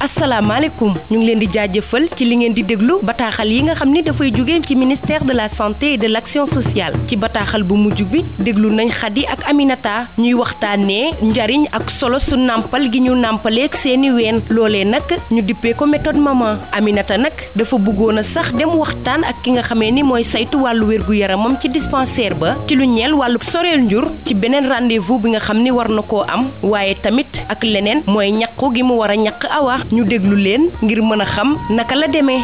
asalaamaaleykum ñu ngi leen di jaajëfal ci li ngeen di déglu bataaxal yi nga xam ni dafay jóge ci ministère de la santé et de l'action sociale ci bataaxal bu mujj bi déglu nañ Khady ak Aminata ñuy waxtaanee njariñ ak solo su nàmpal gi ñu nàmpaleeg seeni ween loolee nag ñu dippee ko méthode maman Aminata nag dafa bëggoon a sax dem waxtaan ak ki nga xamee ni mooy saytu wàllu wérgu yaramam ci dispensaire ba ci lu ñeel wàllu soreel njur ci beneen rendez-vous bi nga xam ni war na koo am waaye tamit ak leneen mooy ñaqu gi mu war a ñaq awa ñu déglu leen ngir mën a xam naka la demee.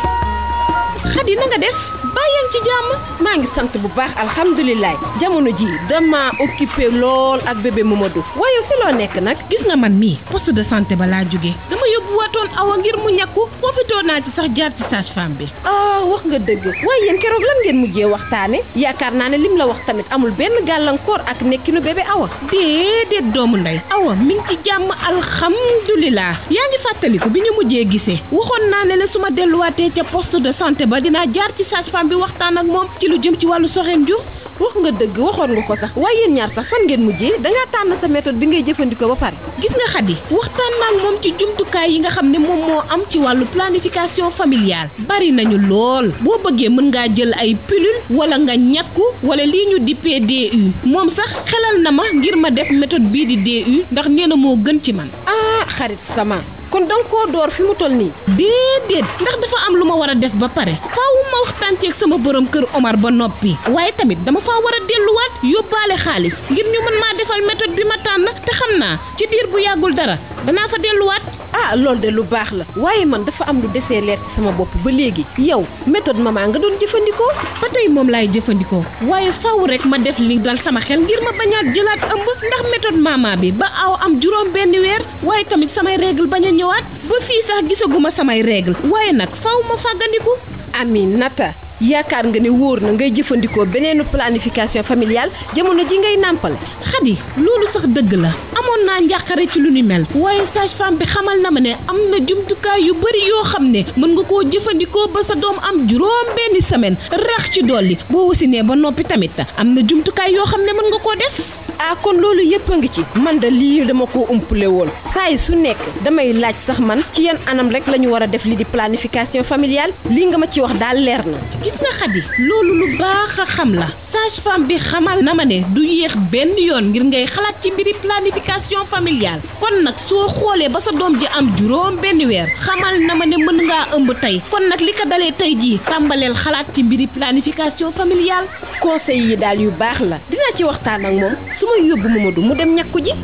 Khady na nga def bàyyi ci jàmm maa ngi sant bu baax alhamdulilah jamono ji dama occupé lool ak bébé Mamadou waaye fi loo nekk nag gis nga man mii poste de santé ba laa jóge dama yóbbu waatoon awa ngir mu ñàkku profitoo naa ci sax jaar ci sage-femme bi ah wax nga dëgg waaye yéen keroog lan ngeen mujjee waxtaane yaakaar naa ne lim la wax tamit amul benn gàllankoor ak nekkinu bébé awa déedéet doomu ndey awa mi ngi ci jàmm alhamdulilah yaa ngi fàttaliku bi ñu mujjee gisee waxoon naa ne la su ma delluwaatee ca poste de santé ba dinaa jaar ci sage-femme bi waxtaan ak moom ci lu jëm ci wàllu soxeen jur wax nga dëgg waxoon nga ko sax waaye yéen ñaar sax fan ngeen mujjee dangaa tànn sa méthode bi ngay jëfandikoo ba pare gis nga Khady waxtaan naa ak moom ci jumtukaay yi nga xam ne moom moo am ci wàllu planification familiale bari nañu lool boo bëggee mën ngaa jël ay pilule wala nga ñàkku wala lii ñu dippee DU moom sax xelal na ma ngir ma def méthode bii di DU ndax nee na moo gën ci man ah xarit sama kon danga koo door fi mu toll nii déedéet ndax dafa am lu ma war a def ba pare faaw ma waxtaan ceeg sama borom kër Omar ba noppi waaye tamit dama faa war a delluwaat yóbbaale xaalis ngir ñu mën maa defal méthode bi ma tànn te xam naa ci diir bu yàggul dara danaa fa delluwaat ah loolu de lu baax la waaye man dafa am lu desee leer ci sama bopp ba léegi yow méthode maman nga doon jëfandikoo ba tey moom laay jëfandikoo waaye faaw rek ma def li dal sama xel ngir ma bañaat jëlaat ëmb ndax méthode maman bi ba aw am juróom benn weer waaye tamit samay règle bañ a ñëwaat ba fii sax gisaguma samay règle waaye nag faaw ma fàggandiku Aminata yaakaar nga ne wóor na ngay jëfandikoo beneenu planification familiale jamono ji ngay nàmpal Khady loolu sax dëgg la amoon naa njàqare ci lu ni mel waaye sage-femme bi xamal na ma ne am na jumtukaay yu bari yoo xam ne mën nga koo jëfandikoo ba sa doom am juróom benni semaine rax ci dolli boo wasinee ba noppi tamit am na jumtukaay yoo xam ne mën nga koo def ah kon loolu yëpp a ngi ci man da lii dama ko umpule woon saa yi su nekk damay laaj sax man ci yan anam rek la ñu war a def li di planification familiale lii nga ma ci wax daal leer na gis nga Khady loolu lu baax a xam la sage-femme bi xamal na ma ne du yéex benn yoon ngir ngay xalaat ci mbiri planification familiale kon nag soo xoolee ba sa doom ji am juróom benn weer xamal na ma ne mën ngaa ëmb tey kon nag li ko dalee tey jii tàmbaleel xalaat ci mbiri planification familiale conseil yi daal yu baax la dinaa ci waxtaan ak moom su ma yóbbu Mamadou mu dem ñàkku ji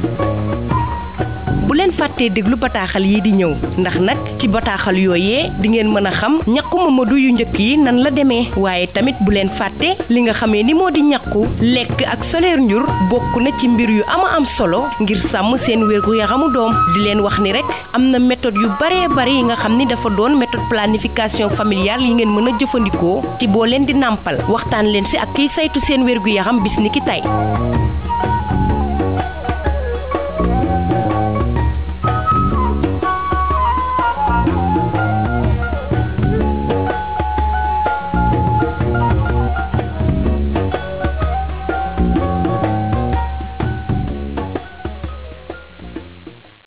bu leen fàttee déglu bataaxal yi di ñëw ndax nag ci bataaxal yooyee di ngeen mën a xam ñaqu Mamadou yu njëkk yi nan la demee waaye tamit bu leen fàtte li nga xamee ni moo di ñaqu lekk ak soleer njur bokk na ci mbir yu ama am solo ngir sàmm seen wérgu yaramu doom di leen wax ni rek am na méthode yu baree bari yi nga xam ni dafa doon méthode planification familiale yi ngeen mën a jëfandikoo ci boo leen di nàmpal waxtaan leen si ak kiy saytu seen wérgu yaram bis ni ki tey